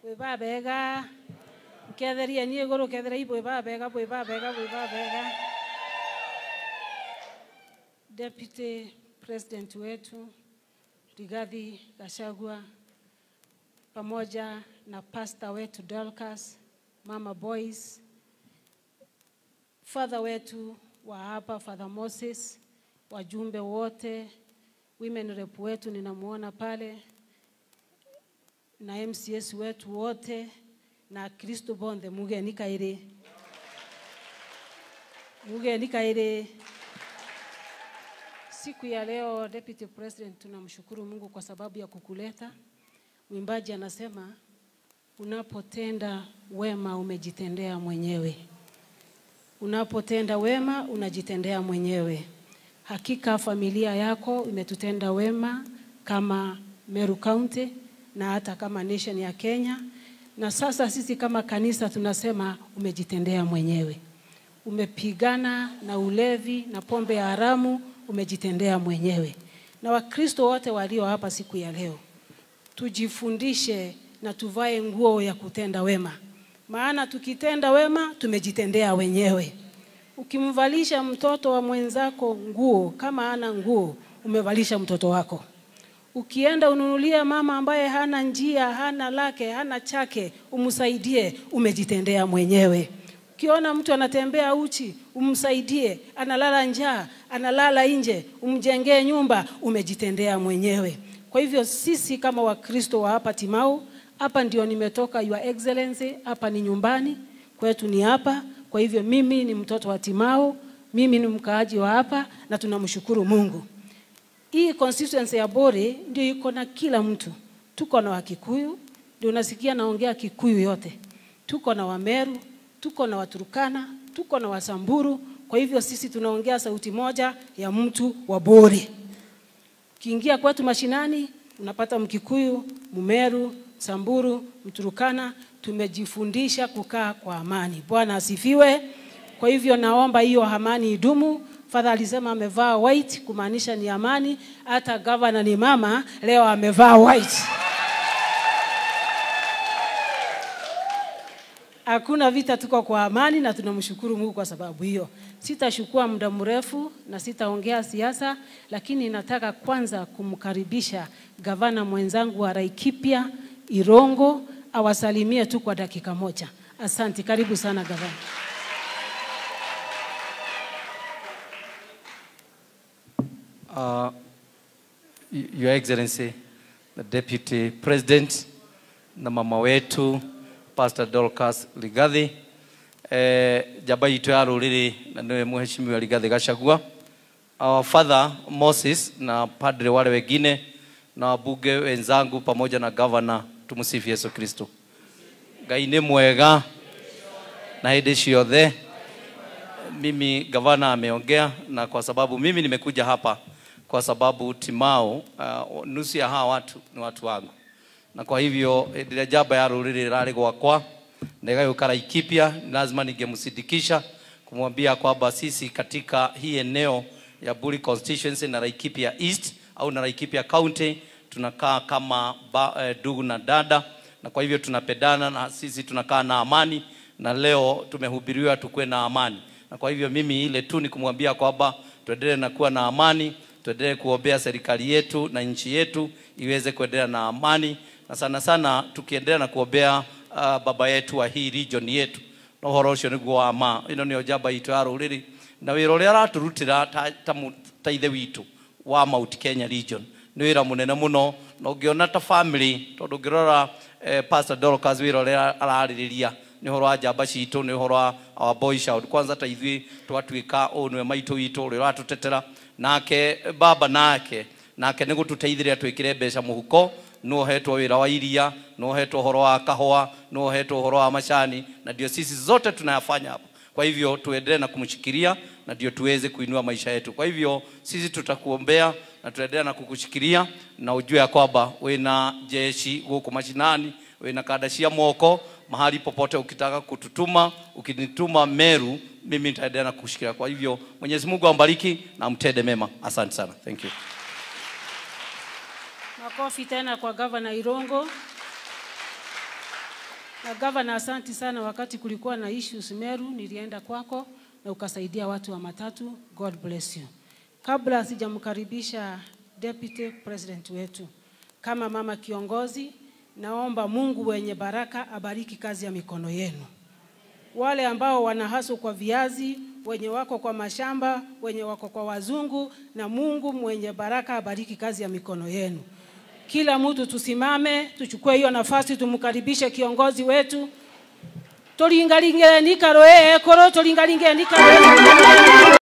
bwe babega nketheria niä igå rå kethera ibwe babega bwe babega bwe babega deputy president wetu Rigathi Gachagua pamoja na pasta wetu Dorcas, mama boys, father wetu wa hapa Father Moses, wajumbe wote, women rep wetu ninamuona pale na MCS wetu wote na Kristo bonde mugeni kaire mugeni kaire Siku ya leo Deputy President, tunamshukuru Mungu kwa sababu ya kukuleta. Mwimbaji anasema unapotenda wema umejitendea mwenyewe, unapotenda wema unajitendea mwenyewe. Hakika familia yako imetutenda wema kama Meru County na hata kama nation ya Kenya, na sasa sisi kama kanisa tunasema umejitendea mwenyewe. Umepigana na ulevi na pombe ya haramu umejitendea mwenyewe. Na Wakristo wote walio hapa siku ya leo, tujifundishe na tuvae nguo ya kutenda wema, maana tukitenda wema tumejitendea wenyewe. Ukimvalisha mtoto wa mwenzako nguo kama hana nguo, umevalisha mtoto wako. Ukienda ununulia mama ambaye hana njia, hana lake, hana chake, umsaidie, umejitendea mwenyewe. Ukiona mtu anatembea uchi, umsaidie, analala njaa, analala nje, umjengee nyumba, umejitendea mwenyewe. Kwa hivyo sisi kama Wakristo wa hapa Timau, hapa ndio nimetoka, Your Excellency, hapa ni nyumbani kwetu, ni hapa. Kwa hivyo mimi ni mtoto wa Timau, mimi ni mkaaji wa hapa na tunamshukuru Mungu. Hii constituency ya Bore ndio iko na kila mtu. Tuko na Wakikuyu, ndio unasikia naongea Kikuyu yote. Tuko na Wameru, tuko na Waturukana, tuko na Wasamburu. Kwa hivyo sisi tunaongea sauti moja ya mtu wa Bore. Ukiingia kwetu mashinani unapata Mkikuyu, Mumeru, Samburu, Mturukana. Tumejifundisha kukaa kwa amani. Bwana asifiwe. Kwa hivyo naomba hiyo amani idumu. Father alisema amevaa white kumaanisha ni amani. Hata gavana ni mama, leo amevaa white. Hakuna vita, tuko kwa amani na tunamshukuru Mungu kwa sababu hiyo. Sitachukua muda mrefu na sitaongea siasa, lakini nataka kwanza kumkaribisha gavana mwenzangu wa Laikipia Irongo awasalimie tu kwa dakika moja. Asante, karibu sana gavana. Uh, Your Excellency, the Deputy President na mama wetu Pastor Dorcas Ligathi eh, jamba itu ya ruriri na niwe mheshimiwa Ligathi Gachagua our father Moses na padre wale wengine na wabunge wenzangu pamoja na governor, tumsifu Yesu Kristo. Ngai nĩ mwega na hĩndĩ ciothe. Mimi gavana ameongea, na kwa sababu mimi nimekuja hapa kwa sababu Timau, uh, nusu ya hawa watu ni watu wangu, na kwa hivyo hĩndĩ ĩrĩa njamba ya rũrĩrĩ ĩrarĩ gwakwa na ĩgagĩũka Laikipia, ni lazima ningemsindikisha kumwambia kwamba sisi katika hii eneo ya Buri constituency na Laikipia East au na Laikipia County tunakaa kama ba, eh, ndugu na dada, na kwa hivyo tunapendana na sisi tunakaa na amani, na leo tumehubiriwa tukuwe na amani, na kwa hivyo mimi ile tu ni kumwambia kwamba tuendelee na kuwa na amani, tuendelee kuombea serikali yetu na nchi yetu iweze kuendelea na amani, na sana sana tukiendelea na kuombea uh, baba yetu wa hii region yetu no horo ucio niguo wa ma ino nio njamba itu ya ruriri na wira uria araturutira ta, ta, mu- ta ithe witu wa Mount Kenya region nĩ wĩra mũnene mũno na ũngĩona ta family tondũ ũngĩrora eh, Pastor Dorcas wĩra ũrĩa ararĩrĩria nĩ ũhoro wa njamba citũ nĩ ũhoro wa our boy shout kwanza ta ithuĩ twatuĩka ũũ nĩwe maitũ witũ ũrĩa ũratũtetera nake baba nake nake nĩ gũtũteithĩrĩria twĩkĩre mbeca mũhuko nĩ uhetwo wĩra wa iria nĩ uhetwo ũhoro wa kahũa nĩ uhetwo ũhoro wa macani na ndio sisi zote tunayafanya hapa kwa hivyo tuendelee na kumshikilia na ndio tuweze kuinua maisha yetu kwa hivyo sisi tutakuombea na tuendelea na kukushikilia na ujue ya kwamba wina jeshi gũkũ mashinani wina kada cia moko mahali popote ukitaka kututuma ukinituma meru mimi nitaendelea na kukushikilia kwa hivyo mwenyezi mungu ambariki na mtende mema asante sana thank you Makofi tena kwa gavana Irongo. Na gavana, asanti sana. Wakati kulikuwa na issues Meru, nilienda kwako na ukasaidia watu wa matatu. God bless you. Kabla sijamkaribisha deputy president wetu kama mama kiongozi, naomba Mungu wenye baraka abariki kazi ya mikono yenu. Wale ambao wanahasu kwa viazi, wenye wako kwa mashamba, wenye wako kwa wazungu, na Mungu mwenye baraka abariki kazi ya mikono yenu. Kila mtu tusimame, tuchukue hiyo nafasi, tumkaribishe kiongozi wetu tulingalinge nikaro ekoro tulingalinge nikaro